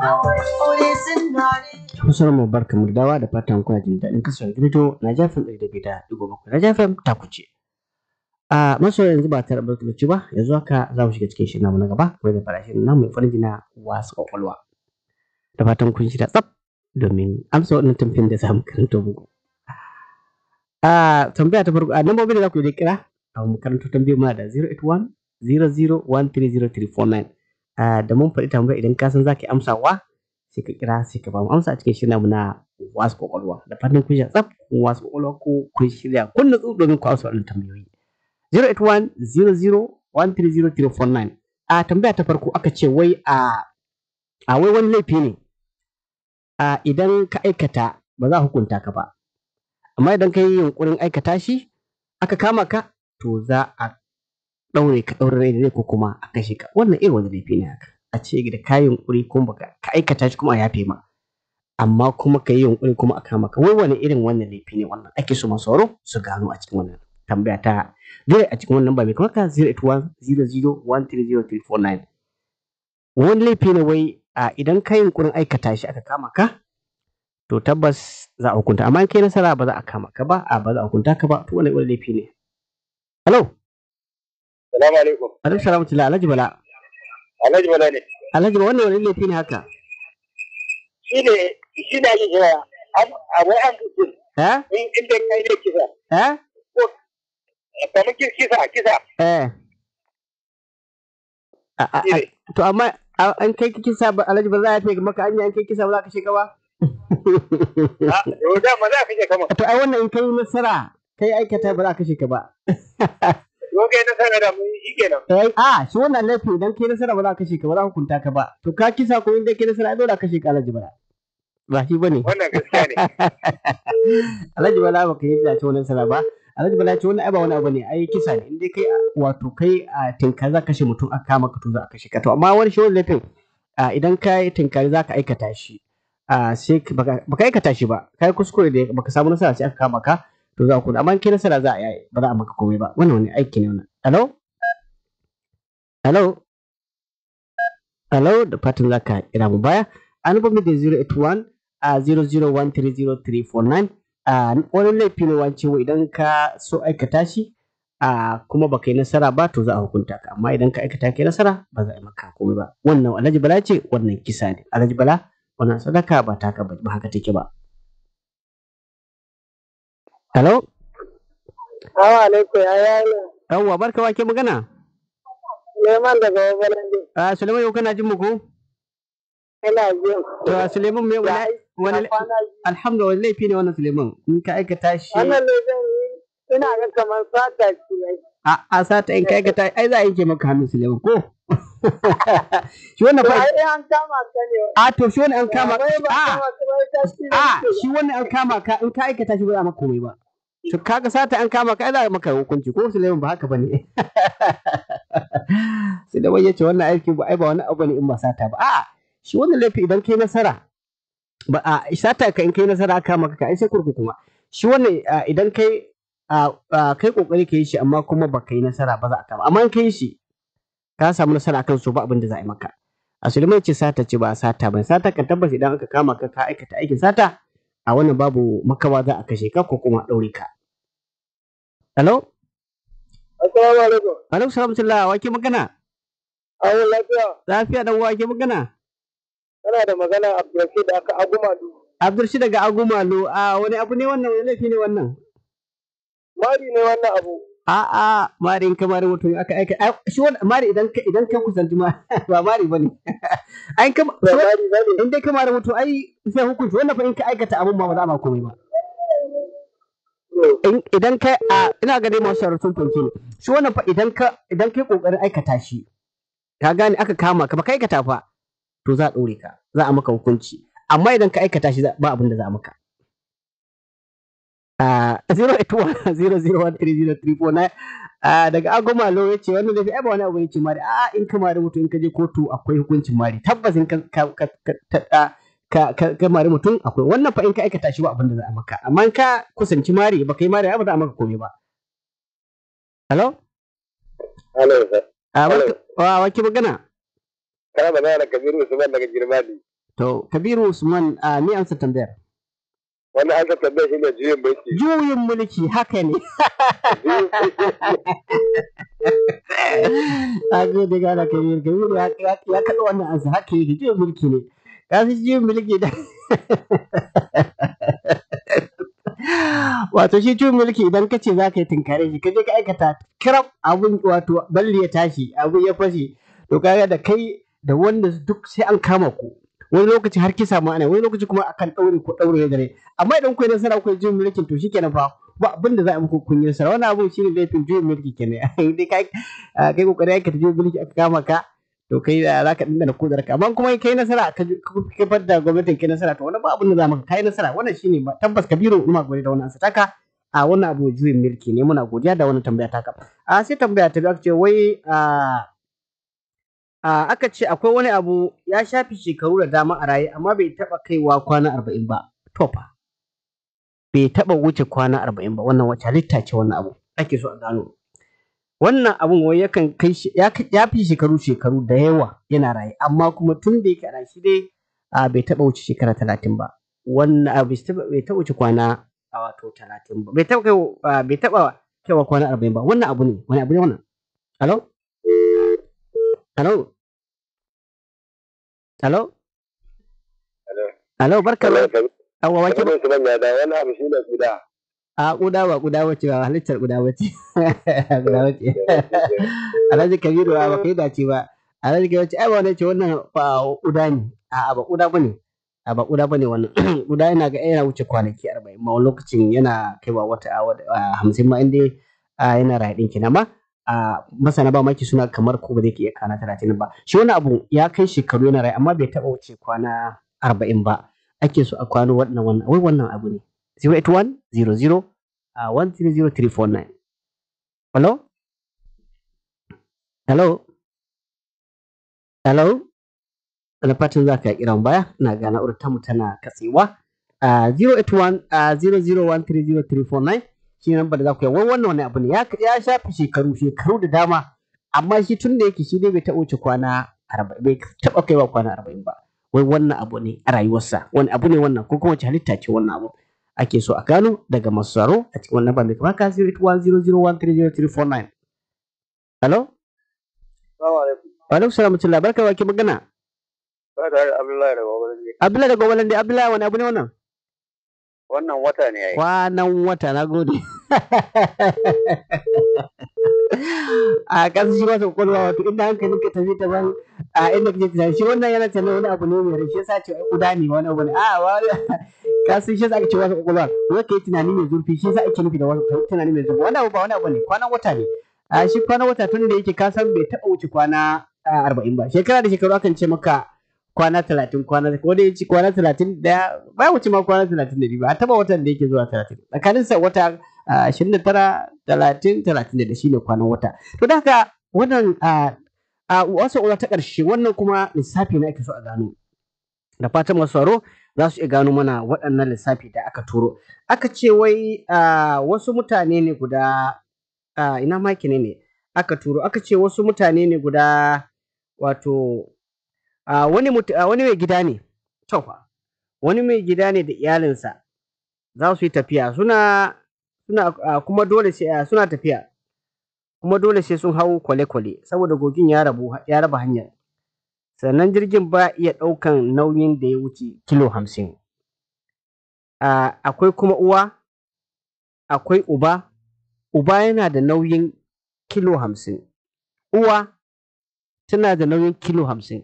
Kusurar mu barka mu da dawa da fatan kuna jin daɗin kasar gido na jafin ɗari da biyu da ɗigo bakwai na jafin ta kuce. A maso yanzu ba tare da lokaci ba yanzu haka za mu shiga cikin shirin namu na gaba kuma da farashin namu mai farin jina wasu kwakwalwa. Da fatan kun shirya tsaf domin amsa waɗannan tambayoyin da za mu karanta muku. A tambaya ta farko a lambobin da za ku yi kira a mu karanta tambayoyin muna da 081 00130349 da mun faɗi tambaya idan ka san za ka yi amsawa sai ka kira sai ka ba mu amsa a cikin shirin namu na wasu kwakwalwa da fatan kun shirya tsaf kun wasu kwakwalwa ko kun shirya kun nutsu domin ku amsa waɗannan tambayoyi 08100130349 a tambaya ta farko aka ce wai a a wai wani laifi ne a idan ka aikata ba za a hukunta ka ba amma idan ka yi yunkurin aikata shi aka kama ka to za a ɗaure ka ɗaure rai da rai ko kuma a kashe ka wannan irin wani laifi ne haka a ce da ka yi yunkuri kuma baka ka aikata shi kuma a yafe ma amma kuma ka yi yunkuri kuma a kama ka wai wani irin wannan laifi ne wannan ake so masu sauraro su gano a cikin wannan tambaya ta dole a cikin wannan ba mai kamar ka 08100130349 wani laifi ne wai a idan ka yi yunkurin aikata shi aka kama ka to tabbas za a hukunta amma in kai nasara ba za a kama ka ba a ba za a hukunta ka ba to wani wani laifi ne hello Salamu alaikum. alaikum salam tila alhaji bala Alhaji Bala ne. alhaji bala wannan wani laifi ne haka Shi ne shi ne ake kira abu an mutum eh in inda kai ne kisa. eh Kamar ki- kisa kisa. eh A- a- Shi a- ne. to amma a- an kai kisa ba alhaji bala ya fi maka anya an kai kisa ba za ka shiga ba Ah, Yau da ma za ka je kama. to ai wannan in kai nasara kai aikata ba za ka shiga ba Yau kai na sanar da mu shi kenan. Eh, a shi wannan laifin idan kai nasara ba za ka ka ba za ka hukunta ka ba to ka kisa ko inda kai nasara ai dole ka ka alhaji bala ba shi bane Wannan gaskiya ne. alhaji bala ba ka yi da wannan nasara ba alhaji bala ce wannan ai ba wani abu ne ai kisa ne inda kai wato kai a tinka za ka kashe mutum a kama ka to za a kashe ka to amma wani shi wani laifin a, idan ka yi tinkari za ka aikata shi a, sai ka- baka baka aikata shi ba ka yi kuskure da baka samu nasara sai aka kama ka to za a kuma amma in kai nasara za a yi ba za a maka komai ba wannan wani aiki ne wannan hello hello hello da fatan za ka kira mu baya an ba mu da 081 a 0013039 a wani laifi ne wance wa idan ka so aikata shi a kuma baka yi nasara ba to za a hukunta ka amma idan ka aikata ka yi nasara ba za a yi maka komai ba wannan alhaji bala ce wannan kisa ne alhaji bala wannan sadaka ba taka ba ba haka take ba hello Assalamu alaikum ya yi yawwa barka wake magana Suleiman daga Wabalande. a suleiman yau kana jin mu ko Ina jin. to a suleiman me wani wani alhamdulillah wani laifi ne wannan suleiman in ka aikata shi Wannan ne zan yi ina ga kamar sata ce ne. a a sata in ka aikata ai za a yanke maka hannun suleiman ko shi wannan fa Ai an kama ka ne. a to shi wannan an kama Wai ba a kama ka ba ta ci ne a ke. shi wannan an kama ka in ka aikata shi ba za a maka komai ba to kaga sata an kama ka ai za a maka hukunci ko suleiman ba haka bane suleiman ya ce wannan aikin ba ai ba wani abu ne in ba sata ba a shi wannan laifi idan kai nasara ba a sata ka in kai nasara aka maka ka ai sai kurkuku kuma shi wannan a, idan kai a a, kai kokari ka yi shi amma kuma ba ka yi nasara ba za a kama amma in kai shi ka samu nasara akan su ba abin da za a yi maka a suleiman ce sata ce ba sata ba sata kan tabbas idan aka kama ka ka aikata aikin sata a wannan babu makawa za a kashe ka ko kuma a ɗaure ka hello Assalamu alaikum. alaikum salamtullah wa ke magana Ai lafiya. lafiya dan wa ke magana Kana da magana Abdulrashid da aka aguma du. abdurshi daga agumalo a wani abu ne wannan wani laifi ne wannan Mari ne wannan abu. A'a, mari in ka mari mutum aka aika ai, shi wannan mari idan ka idan ka kusanci ma ba mari bane. Ai ka Ba mari ba ne. in dai ka mari mutum ai sai hukunci wannan fa in ka aikata abun ma ba za a ma komai ba. In idan ka a ina ga dai masu sauraron sun fahimce ni. Shi wannan fa idan ka idan kai kokarin aikata shi ka gane aka kama ka ba ka aikata fa to za a ɗore ka za a maka hukunci amma idan ka aikata shi za- ba abin da za a maka. Ah, 08100130349 ah, daga agomalo ya ce wannan da ai ba wani abu ne ce mari a in ka mari mutum in ka je kotu akwai hukuncin mari tabbas in ka ka ka ka, ta- ah, ka, ka, ka mari mutum akwai wannan fa in ka aikata shi ba abin da za a maka amma in ka kusanci mari ba kai mari ai ba za a maka komai ba hello Hello sir. ah Hello. barka wa wake magana Kana magana da Kabiru Usman daga Girmadi. To, Kabiru Usman, a ni amsa tambayar. Wani an ka tambaye shi ne juyin mulki. Juyin mulki haka ne. A gode gana Kabiru, Kabiru ya ya ya kaɗa wannan ansa haka yake juyin mulki ne. Ka fi juyin mulki da. Wato shi juyin mulki idan ka ce za ka yi tunkare shi, ka je ka aikata kirab abun wato balli ya tashi, abun ya fashe, to kaga da kai da wanda duk sai an kama ku. wani lokaci har kisa ma ana wani lokaci kuma akan ɗaure ko ɗaure da rai amma idan kun yi nasara kun jin mulkin to shikenan fa ba abin da za a muku kun yi nasara wannan abu shine laifin juyin mulki kenan dai kai kai kokari aikata juyin mulki aka kama ka to kai za ka dinda kudar ka amma kuma kai nasara ka kifar da gwamnatin kai nasara to wannan ba abin da za maka kai nasara wannan shine ba tabbas kabiru ina gode da wannan ansa taka a wannan abu juyin mulki ne muna godiya da wannan tambaya taka a sai tambaya ta biyu aka ce wai a Uh, aka ce akwai wani abu ya shafi shekaru da dama a raye amma bai taɓa kaiwa kwana arba'in ba to fa bai taɓa wuce kwana arba'in ba wannan wace halitta ce wannan abu ake so a gano wannan abun wai yakan kai ya fi shekaru shekaru da yawa yana raye amma kuma tun da yake ana shi dai uh, bai taɓa wuce shekara talatin ba wannan abu bai taɓa wuce kwana a wato talatin ba bai taɓa kai uh, bai taɓa kaiwa kwana arba'in ba wannan abu ne wani abu ne wannan alo Hello? Hello? Hello, barka da Awa wake ba. Wani da wani abu shi ne guda. A kuda ba kuda wace ba halittar kuda wace. Kuda wace. Alhaji Kabiru ba kai dace ba. Alhaji Kabiru ce ai ba wani ce wannan ba kuda ne. A ba kuda bane. A ba kuda bane wannan. Kuda yana ga yana wuce kwanaki 40 ma wani lokacin yana kaiwa wata hamsin ma inda yana raye din kenan ba. a masana ba maki suna kamar ko ba zai iya kana talatin ba shi wani abu ya kai shekaru yana rai amma bai taba wuce kwana arba'in ba ake so a kwano wannan wannan wai wannan abu ne 081 00 a 130349 hello hello hello da fatan za ka kiran baya na ga na'urar tamu tana katsewa a 081 00130349 shi nan da za ku yi wai wannan wani abu ne ya shafi shekaru shekaru da dama amma shi tun da yake shi dai bai taɓa wuce kwana arba'in bai taɓa kaiwa kwana arba'in ba wai wannan abu ne a rayuwarsa wani abu ne wannan ko kuma wace halitta ce wannan abu ake so a gano daga masu tsaro a cikin wannan bandai kamar ka 08100130349 hello wa alaikum salam mutum labar kai wake magana Abdullahi daga Gwagwalande. Abdullahi daga Gwagwalande Abdullahi wani abu ne wannan Wannan wata ne yayi. kwanan wata na gode a kasu shi wasu kwakwalwa wato inda hankalin ka tafi ta ban a inda kake tunani shi wannan yana tunanin wani abu ne mai rai shi yasa ce ai kuda ne wani abu ne a wani kasu shi yasa ake ce wasu kwakwalwa wai kai tunani mai zurfi shi yasa ake nufi da wasu tunani mai zurfi wani abu ba wani abu ne kwanan wata ne a shi kwanan wata tun da yake ka san bai taɓa wuce kwana arba'in ba shekara da shekaru akan ce maka kwana talatin kwana ko da yace kwana talatin da ba wuce ma kwana talatin da biyu ba a taba watan da yake zuwa talatin tsakanin sa wata ashirin da tara talatin talatin da shine kwanan wata to da haka wannan a wasu uwa ta ƙarshe wannan kuma lissafi na ake so a gano da fatan masu tsaro za su iya gano mana waɗannan lissafi da aka turo aka ce wai wasu mutane ne guda ina maki ne ne aka turo aka ce wasu mutane ne guda wato Uh, wani, uh, wani mai gida ne tofa wani mai gida ne da iyalinsa za su yi tafiya suna suna uh, kuma dole sai suna tafiya kuma dole sai sun hau kwale-kwale saboda gogin ya rabu ya raba hanyar sannan jirgin ba iya ɗaukan nauyin da ya wuce kilo hamsin akwai kuma uwa akwai uba uba yana da nauyin kilo hamsin uwa tana da nauyin kilo hamsin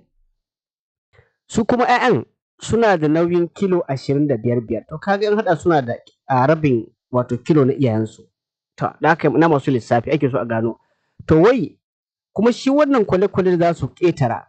su kuma 'ya'yan suna da nauyin kilo ashirin da biyar biyar to kaga in haɗa suna da rabin wato kilo na iyayensu to da haka na masu lissafi ake so a gano to wai kuma shi wannan kwale-kwale da za su ƙetara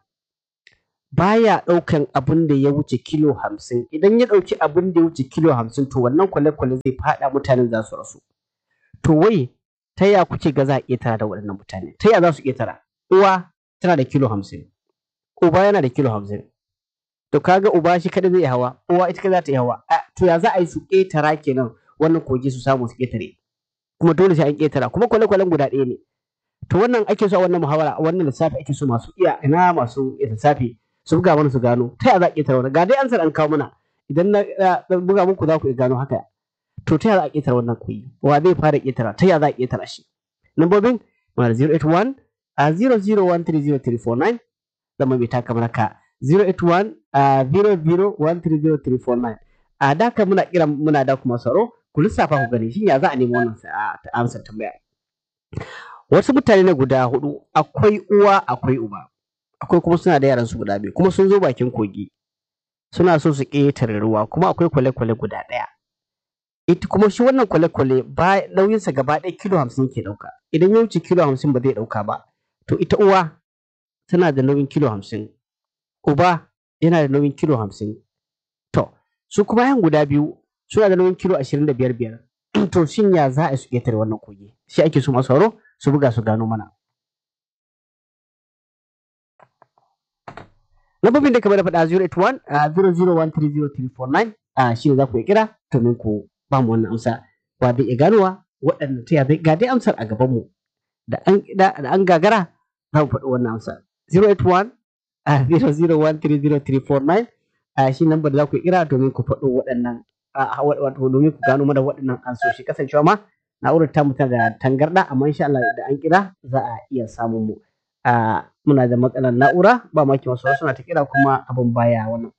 baya ɗaukan abin da ya wuce kilo hamsin idan ya ɗauki abin da ya wuce kilo hamsin to wannan kwale-kwale zai faɗa mutanen za su rasu to wai ta ya kuke ga za a ƙetara da waɗannan mutane ta ya za su ƙetara uwa tana da kilo hamsin uba yana da kilo hamsin to kaga uba shi kada zai hawa uwa ita kada za ta yi hawa to ya za a yi su ƙetara kenan wannan kogi su samu su ƙetare kuma dole sai an ƙetara kuma kwale-kwalen guda ɗaya ne to wannan ake so a wannan muhawara a wannan lissafi ake so masu iya ina masu lissafi su buga mana su gano ta yaya za a ƙetare wannan ga dai ansar an kawo mana idan na na buga muku za ku iya gano haka to ta yaya za a ƙetare wannan koyi wa zai fara ƙetara ta yaya za a ƙetara shi lambobin muna da 081 a 00130349 zama mai taka mana ka 081 a 00130349 a da ka muna kira muna da kuma tsaro ku lissafa ku gani shin ya za a nemi wannan sa- a- amsar tambaya wasu mutane ne guda hudu akwai uwa akwai uba akwai kuma suna da yaran su guda biyu kuma sun zo bakin kogi suna so su ƙetare ruwa kuma akwai kwale-kwale guda ɗaya ita kuma shi wannan kwale-kwale ba nauyinsa gaba ɗaya kilo hamsin yake ɗauka idan ya wuce kilo hamsin ba zai ɗauka ba to ita uwa tana da nauyin kilo hamsin uba yana da nauyin kilo hamsin to su kuma yan guda biyu suna da nauyin kilo ashirin da biyar biyar to shin ya za a su ƙetare wannan kogi shi ake so masu horo su buga su gano mana lambobin da kamar da faɗa 081 a 0013039 a shi ne za ku yi kira domin ku ba mu wannan amsa wa zai iya ganowa waɗanda ta zai ga dai amsar a gaban mu da an da da an gagara za mu faɗi wannan amsa 081 a 0013039 a shi lambar da za ku yi kira domin ku faɗo waɗannan a a- wato domin ku gano mana waɗannan ansoshi kasancewa ma na'urar ta tana da tangarɗa amma insha Allah da an kira za a iya samun mu a muna da matsalar na'ura ba maki wasu suna ta kira kuma abin baya wannan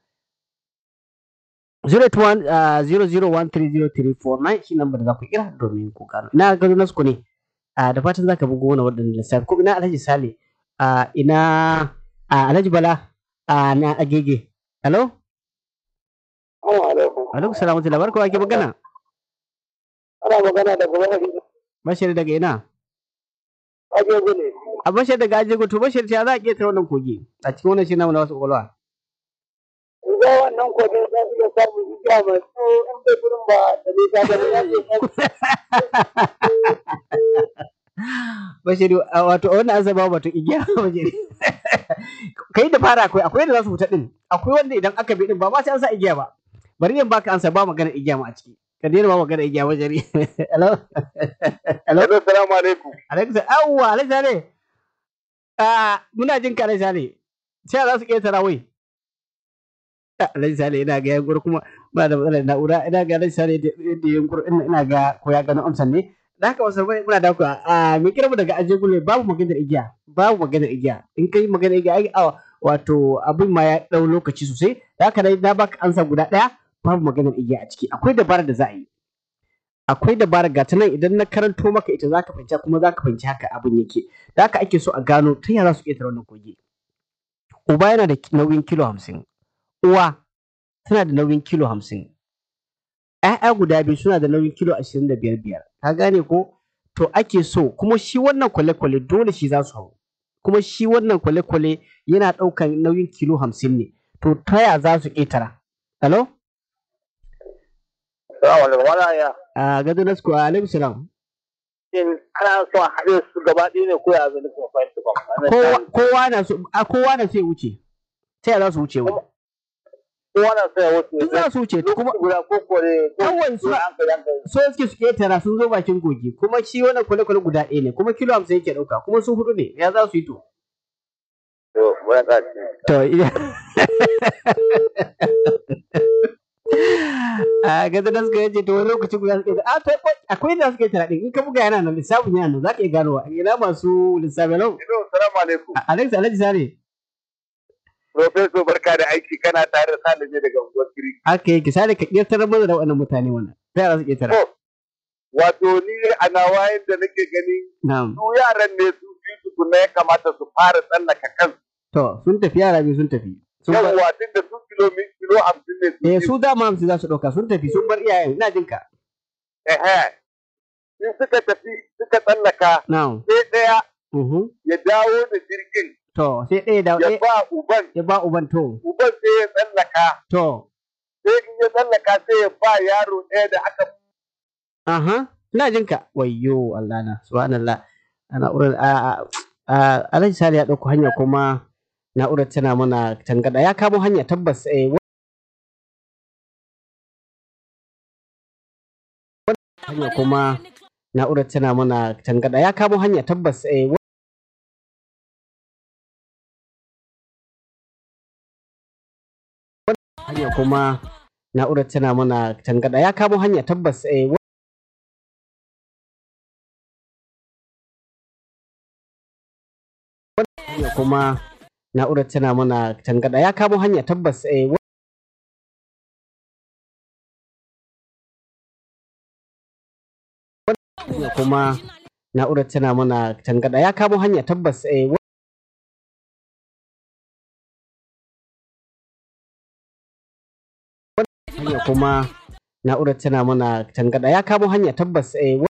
081 uh, 0013039 shi lambar da za ku kira domin ku gano ina gado nasu ku ne a da fatan za ka bugo wani waɗannan lissafi ko ina alhaji sale a ina a alhaji bala a na agege hello Assalamu alaikum. alaikum salam wa rahmatullahi barka ke magana Ana magana da gaba hadisi. bashir daga ina Ake gune. a bashir daga ajego to bashir ta za a ƙetare wannan kogi a cikin wannan shi namu na wasu ƙwaƙwalwa In ga wannan kodin za su iya samun igiya mai tsawo in bai gurin ba da bai ta gani ya ce Bashiri a wato a wannan an zaba wato igiya bashiri. Kai da fara akwai akwai da za su fita din. Akwai wanda idan aka bi din ba ma sai an sa igiya ba. Bari in baka ansa ba magana igiya ma a ciki. Ka daina ba magana igiya bashiri. Hello. Hello. Assalamu alaikum. Alaikum salam. Awwa Alhaji Sale. Ah muna jin ka Alhaji Sale. Sai za su ƙetara wai. Ah, Alhaji Sale ina ga yankur kuma ba da matsalar na'ura ina ga Alhaji Sale da da yankur ina ina ga ko ya gano amsan ne. Da haka wasu bai muna da ku a me kira mu daga aje gule babu maganar igiya babu maganar igiya in kai maganar igiya ai a wato abin ma ya dau lokaci sosai da haka dai na baka ansa guda daya babu maganar igiya a ciki akwai dabarar da za a yi akwai dabarar ga ta nan idan na karanto maka ita zaka fahimci kuma zaka fahimci haka abin yake da haka ake so a gano ta yaya za su ƙetare wannan kogi uba yana da nauyin kilo hamsin uwa tana da nauyin kilo hamsin ‘ya'ya guda biyu suna da nauyin kilo ashirin da biyar biyar ka gane ko to ake so kuma shi wannan kwale-kwale dole shi za su hau kuma shi wannan kwale-kwale yana ɗaukan nauyin kilo hamsin ne to ta ya za su ƙetara hello Assalamu alaikum. Wala ya. a gado na su alaikum salam Shin ana son haɗe su gaba ɗaya ne ko ya zai nufin fahimta ba? kowa kowa na so a kowa na so ya wuce ta ya za su wuce wai Kowa na son ya wuce. in za su wuce kuma Lokaci guda ko kore. ko Kawai su- ko an ka yanka. so suke su ƙetara sun zo bakin kogi kuma shi wannan kwale-kwale guda ɗaya ne kuma kilo hamsin yake ɗauka kuma su hudu ne ya za su yi to To, wani ƙaci. To, iya. A gaza da suka yace to wani lokaci guda suka yace, a to akwai- akwai da suka yi taraɗi in ka buga yana nan lissafin yana nan za ka iya ganowa ina masu lissafi lau. Ido, salamu alaikum. Alex Alhaji Sare Profesor barka da aiki kana tare da Salisu daga unguwar Kiri. haka yake sare ka ƙetare mana da waɗannan mutane wannan. Ta yara su ƙetare. To, wato ni a nawa yadda nake gani Na'am. su yaran ne su biyu tukuna ya kamata su fara tsallaka kan To sun tafi yara biyu sun tafi. Sun bar- yawwa tun da su kilomi kilo hamsin ne su Eh biyu. su dama hamsin za su ɗauka sun tafi sun bar iyayen ina jin ka. Ehe. In suka tafi suka tsallaka Na'am. sai ɗaya Mhm. ya dawo da jirgin To sai ɗaya da ya ɗaya ba uban ya ba uban to. uban sai ya tsallaka To. sai in ya tsallaka sai ya ba yaro ɗaya da aka Aha, ina jin ka. Wayyo Allah na, subhanallah. Na'urar a a a Alhaji Sale ya ɗauko hanya kuma na'urar tana mana tangada. Ya kamo hanya tabbas eh wa- hanya kuma na'urar tana mana tangada. Ya kamo hanya tabbas eh wa- ya kuma na'urar tana mana tangada ya kamo hanya tabbas eh, ya kuma na'urar tana mana tangada ya kamo hanya tabbas eh, ya kuma na'urar tana mana tangada ya kamo hanya tabbas eh, ya kuma na'urar tana mana tangada ya kamo hanya tabbas eh,